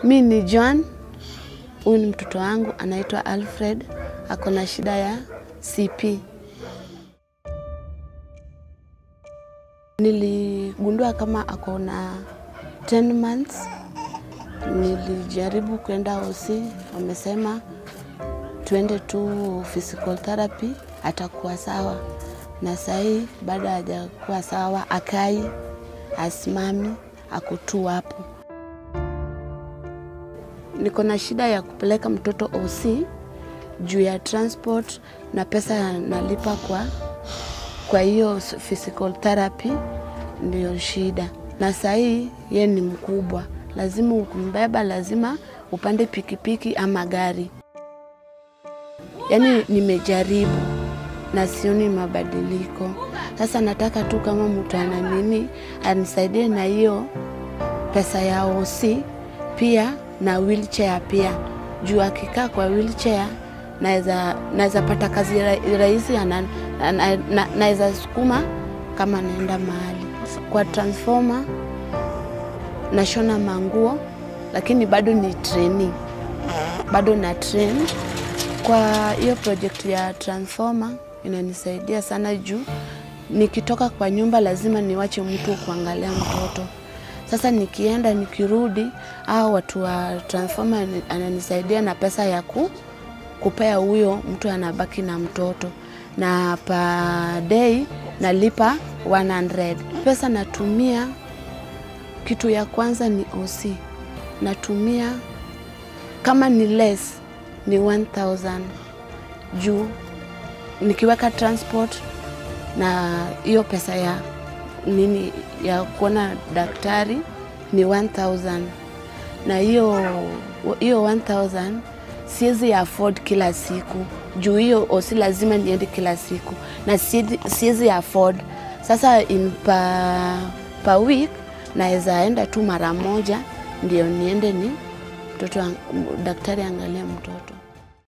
Mi ni John, huyu ni mtoto wangu anaitwa Alfred, ako na shida ya CP. Niligundua kama ako na 10 months. Nilijaribu kwenda hosi, wamesema tuende tu physical therapy, atakuwa sawa. Na sahii bado hajakuwa sawa, akai, asimami, ako tu hapo. Niko na shida ya kupeleka mtoto OC juu ya transport na pesa nalipa kwa kwa hiyo physical therapy, ndio shida. Na sahii ye ni mkubwa, lazima ukumbeba, lazima upande pikipiki ama gari. Yaani nimejaribu na sioni mabadiliko. Sasa nataka tu kama mtu ana nini anisaidie na hiyo pesa ya OC pia na wheelchair pia, juu akikaa kwa wheelchair naweza naweza pata kazi ra- rahisi, ana- na- na- naweza sukuma kama naenda mahali. Kwa transformer nashona manguo, lakini bado ni training, bado na train. Kwa hiyo project ya transformer inanisaidia sana juu nikitoka kwa nyumba lazima niwache mtu kuangalia mtoto. Sasa nikienda nikirudi, au watu wa transformer ni- ananisaidia na pesa ya ku, kupea huyo mtu anabaki na mtoto, na per day nalipa 100. Pesa natumia, kitu ya kwanza ni OC, natumia kama ni less ni 1000 juu nikiweka transport na hiyo pesa ya nini ya kuona daktari ni 1000 na hiyo hiyo 1000 siwezi afford kila siku juu hiyo osi lazima niende kila siku na siezi- siwezi afford sasa in per, per week naweza enda tu mara moja ndio niende ni mtoto ang- daktari angalie mtoto